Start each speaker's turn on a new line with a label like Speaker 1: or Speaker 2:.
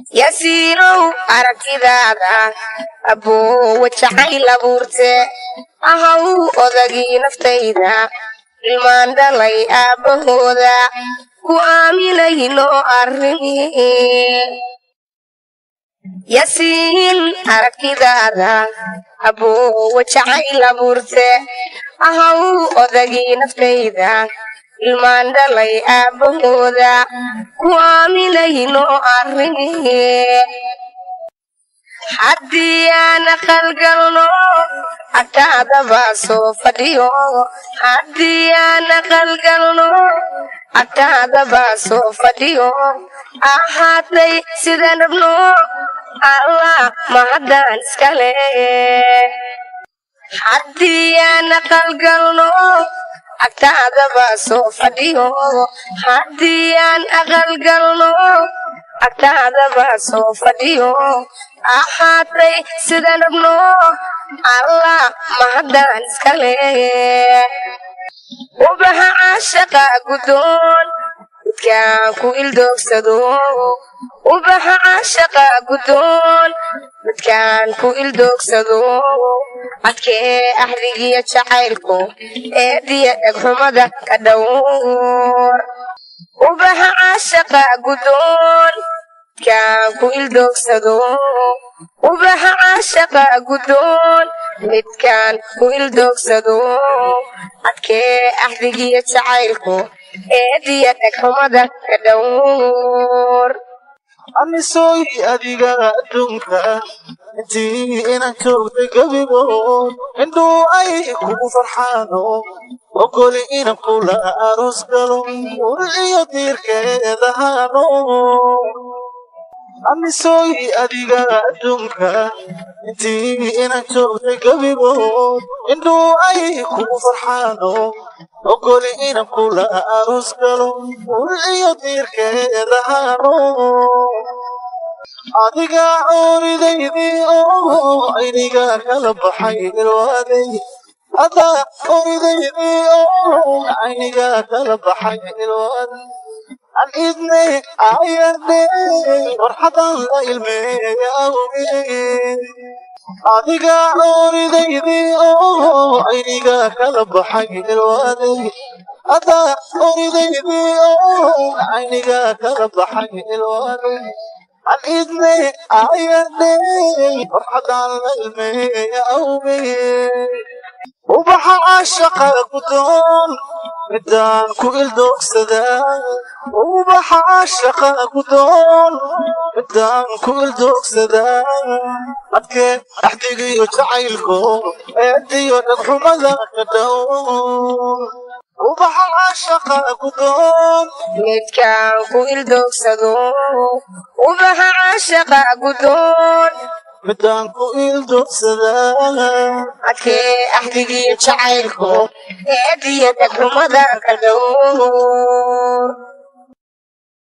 Speaker 1: yasiinow aragtidaada aboowa jacayl abuurte ahaw odagii naftayda ilmaan dhalay aabbahooda ku aaminayno arrimi yasiin aragtidaada aboowa jacayl abuurte ahaw odagii naftayda ilmaan dhalay aabbahooda ku aaminayno arrimi haddii aan aqalgalno agtaadaba soo fadhiyo haddii aan aqalgalno agtaadaba soo fadhiyo ahaatay sidaan rabno allah mahaddaan iskale haddii aan aqalgalno agtaadaba soo fadhiyo haddii aan aqalgalno agtaadaba soo fadhiyo ahaatay sidaan rabno allah mahaddaan iskale ubaxa caashaqa guddoon midkaan ku ildoogsado ubaxa caashaqa guddoon midkaan ku ildoogsado adkee ahdigiyo jacaylku eediya dhegxumada ka dhowr ubaxa caashaqa guddoon midkaan ku ildoogsado ubaxa caashaqa guddoon midkaan ku ildoogsado adkee ahdigiyo jacaylku eediya dhegxumada ka dhowr
Speaker 2: anisoy adiga adduunka intii inaan joogtay gebigood indhuu ay kugu farxaano ogoli inan kula aroos galo urciyo diirkeedahaano anisoy adiga adduunka intii inaan joogtay gebigood indhuu ay kugu farxaano ogoli inan kula aroos galo urciyo diirkeedahaano adiga ooridaydii oo ayniga kala baxay ilwaaday adaa ooridaydii oo ayniga kala baxay ilwaaday an idne ayarde farxadan la ilmeeya awgeed adiga ooridaydii oo ayniga kala baxay ilwaaday adaa ooridaydii oo ayniga kala baxay ilwaaday an idne ayarde farxadan la ilmeeya awgeed ubaxa caashaqa guddoon midaan ku ildoogsadaa ubaxa caashaqa guddoon midaan ku ildoogsadaa adkee axdigiyo jacaylko eediyo dhagxumada ka dhow ubaxa caashaqa guddoon
Speaker 1: midkaan ku ildoogsado ubaxa caashaqa guddoon
Speaker 2: midaan ku ildoogsadaa
Speaker 1: adkee ahdigiyo jacaylku eediya dhegxumada ka dhowr